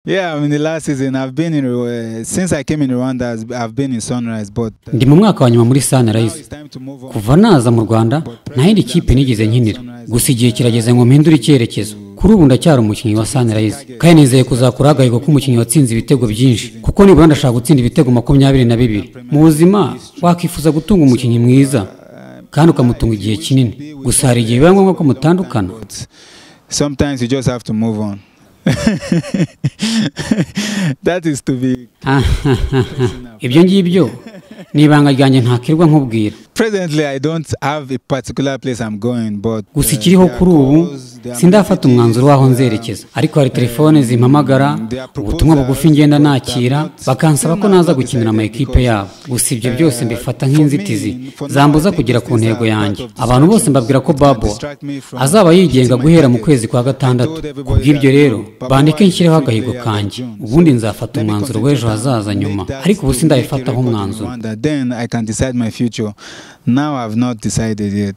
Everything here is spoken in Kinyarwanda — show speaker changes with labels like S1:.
S1: Yeah, I mean, the last season I've been in uh, since I came in Rwanda, I've- I've been in Sunrise, but uh,
S2: ndi mu mwaka wa nyuma muri
S1: now
S2: sunrise
S1: it's time to move on.
S2: kuva naza mu rwanda nta yindi kipe nigeze nkinira gusa igihe kirageze ngo mpindure icyerekezo kuri ubu ndacyari umukinnyi wa sunrise kandi nizeye kuzakora hagahigwa k'umukinnyi watsinze ibitego byinshi kuko nibura ndashaka gutsinda ibitego makumyabiri na bibiri mu buzima wakwifuza gutunga umukinnyi mwiza kandi ukamutunga igihe kinini gusa hari igihe biba ngombwa ko mutandukana
S1: But sometimes you just have to move on. that is to be
S2: ibyo ngibyo ni ibanga ryanjye ntakirirwa nkubwira
S1: presently. I don't have a particular place I'm going, but uh,
S2: gusa ikiriho
S1: there are
S2: kuri ubu
S1: calls, there are
S2: sindafata
S1: messages,
S2: umwanzuro w'aho
S1: there are-
S2: nzerekeza ariko hari telefone zimpamagara ubutumwa bugufi ngenda nakira bakansaba ko naza gukinira ama ekipe yabo gusa ibyo byose mbifata nk'inzitizi zambuza kugera ku ntego yanjye abantu bose mbabwira ko babo azaba yigenga guhera mu kwezi kwa gatandatu kubw'ibyo rero bandike nshyireho agahigo kanjye ubundi nzafata umwanzuro w'ejo hazaza nyuma ariko ubu sindabifataho umwanzuro
S1: Then I can decide my future. Now I've not decided yet.